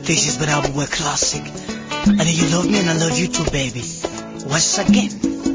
This is Banabu Classic. And you love me and I love you too, baby. Once again.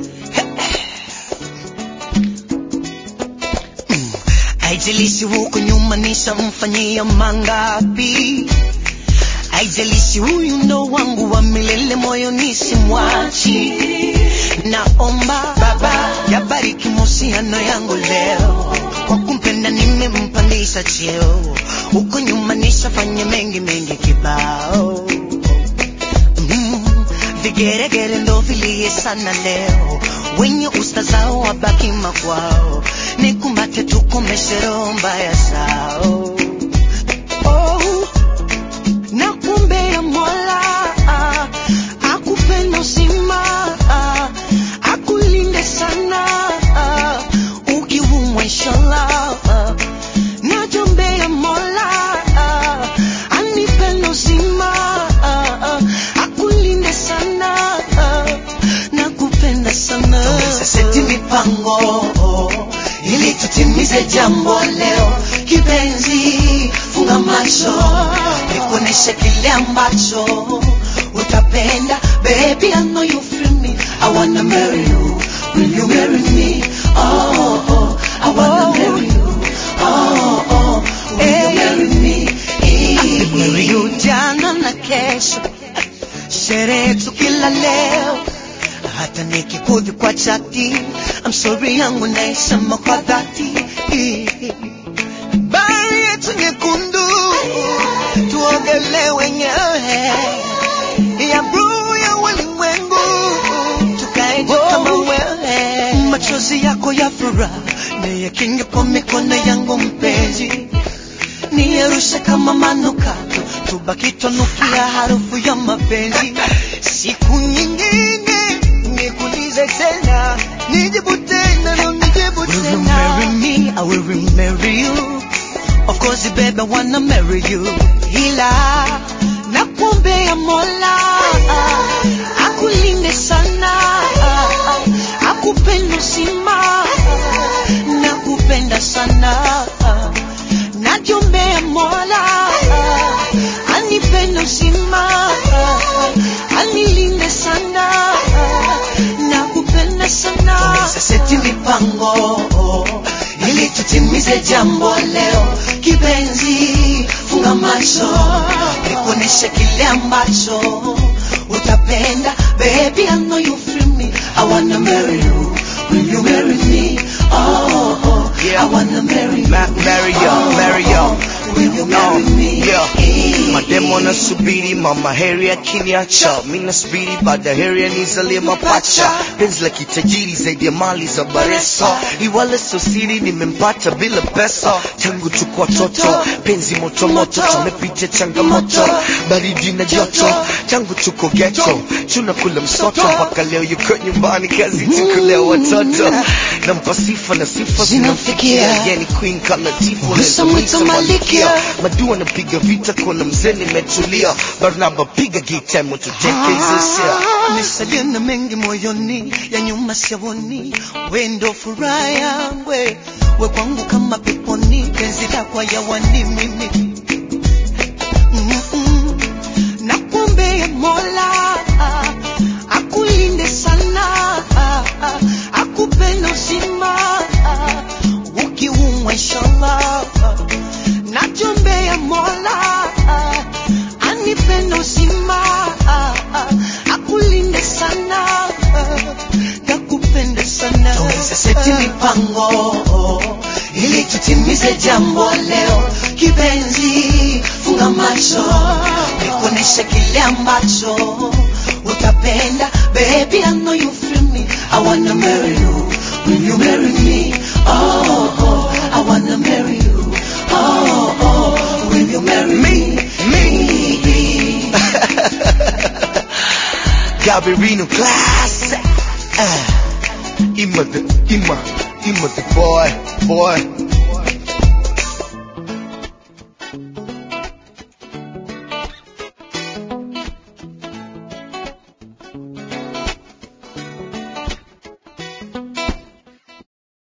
Mm. Haijalishi huko nyuma nishamfanyia mangapi, haijalishi huyu ndo wangu wa milele, moyo nisimwachi. Naomba Baba yabariki mahusiano yangu leo, kwa kumpenda nimempandisha cheo, huko nyuma nishafanya mengi mengi kibao mm, vigeregere ndo vilie sana leo, wenye usta zao wabaki makwao, nikumbate tukomeshe roho mbaya zao oh, nakumbea Mola ah, akupenda uzima ah, akulinde sana ah, ukiumwa inshallah ah, najombea Mola ah, anipende uzima ah, ah, akulinde sana ah, nakupenda sana seti mipango ili tutimize jambo leo kipenzi funga macho nikuoneshe kile ambacho utapenda baby I know you feel me I wanna marry you will you marry me oh, oh I wanna marry you oh, oh will you marry me marry you jana na kesho sherehe tu kila leo hata nikikudhi kwa chati I'm sorry yangu naisema kwa dhati bahari yetu nyekundu tuogelee wenyewe ya bluu ya ulimwengu tukae juu kama wewe machozi yako ya furaha niyakinge kwa mikono yangu mpenzi niyarushe kama manukato tubaki twanukia harufu ya mapenzi siku nyingine nikulize tena nijibu tena no nijibu tena Will you marry me? I will marry you Of course baby I wanna marry you ila nakuombea Mola akulinde sana akupenda uzima nakupenda sana najiombea Mola anipende uzima anilinde sana nakupenda sana seti mipango ili tutimize jambo leo kipenzi funga macho nikuoneshe kile ambacho utapenda baby I know you feel me I wanna marry you will you marry me oh, oh Yeah. I wanna marry you Ma- marry you, oh, marry you. oh, will you marry No, me yeah. Mademo nasubiri mama heri akiniacha, mi nasubiri baada heri anizalie mapacha. Penzi la kitajiri zaidi ya mali za Baresa, iwala sio siri, nimempata bila pesa. Tangu tuko watoto, penzi moto moto, tumepitia changamoto, baridi na joto. Tangu tuko ghetto, tunakula msoto, mpaka leo yuko nyumbani, kazi tu kulea watoto. Nampa sifa na sifa zinamfikia, yani queen kama tifu, Mwisa mwita malikia. madua napiga vita kuna mzee nimetulia barnaba piga gita moto dekezusia Nisalia na mengi moyoni ya nyuma siaoni, we ndo furaha yangu, we we kwangu kama peponi, penzi lako hayawani mimi Mm-mm. Nakuombea Mola akulinde sana, akupenda uzima ukiumwa inshallah. Najombea Mola anipende uzima akulinde sana nakupenda sana tuweze seti mipango ili tutimize jambo leo kipenzi funga macho nikuoneshe kile ambacho utapenda baby I know you feel me I wanna marry you will you marry me oh, oh I wanna marry you oh, oh will you marry me me Gabarino classic uh, Ima the Ima Ima the boy boy